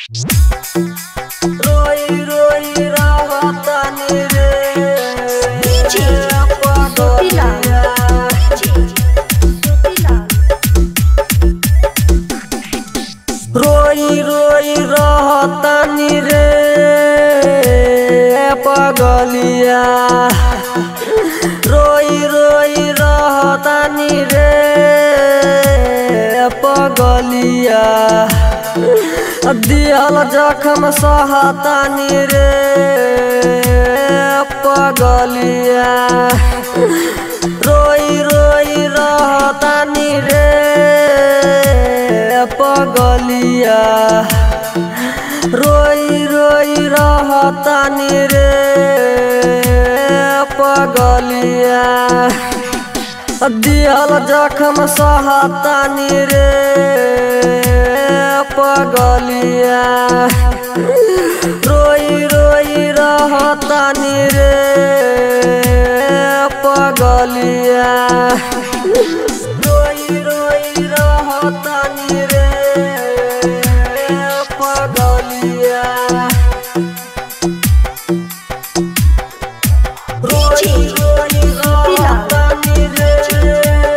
रोई रोई रहतानी रे DJ पगलिया। रोई रोई रहतानी रे पगलिया रोई रोई रहतानी रे पगलिया दियल जखम सहतानी रे पगलिया रोई रोई रहतानी रे पगलिया रोई रोई रहतानी रे पगलिया दियल जखम सहतानी रे पगलिया रोई रोई रहतानी रे पगलिया रोई रोई रहतानी रे पगलिया रोई रोई रहतानी रे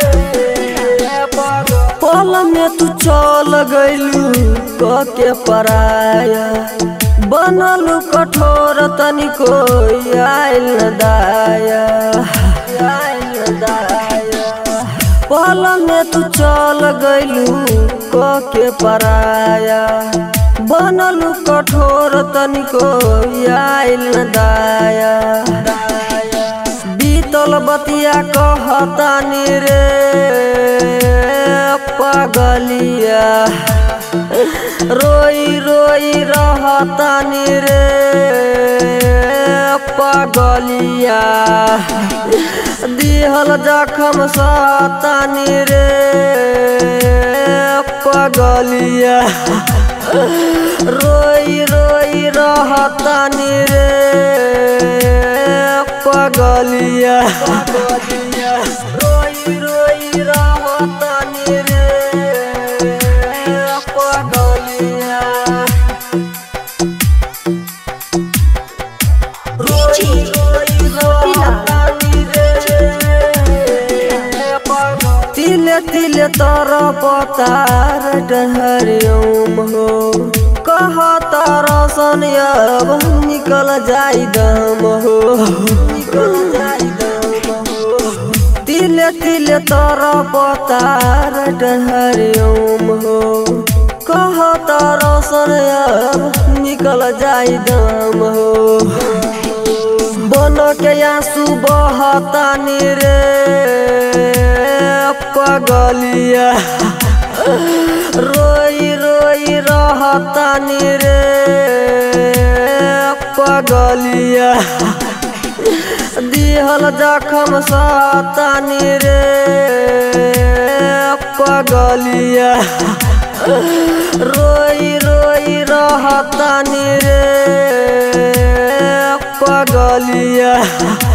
पल में तू चल गइलू के पराया बनलू कठोर तनिको आइल न दाया आइल न दाया पल में तू चल गइलू के पराया बनलू कठोर तनिको आइल न दाया बीतल बतिया कहतानी रे पगलिया रोई रोई रहतानी रे पगलिया दिहल जखम सहतानी रे पगलिया रोई रोई रहतानी रे पगलिया रोई रोई रहतानी रे पगलिया रोई रोई रहतानी रे तिले तिले तर पतार डहरियम हो कह तर सनियब निकल जाई दम हो निकल जाई दम हो तिले तिले तर पतार डहरियम हो कह तर सनियब निकल जाई दम हो बन के आंसू बहतानी रे पगलिया रोई रोई रहतानी रे पगलिया दिहल जखम सहतानी रे पगलिया रोई रोई रहतानी रे पगलिया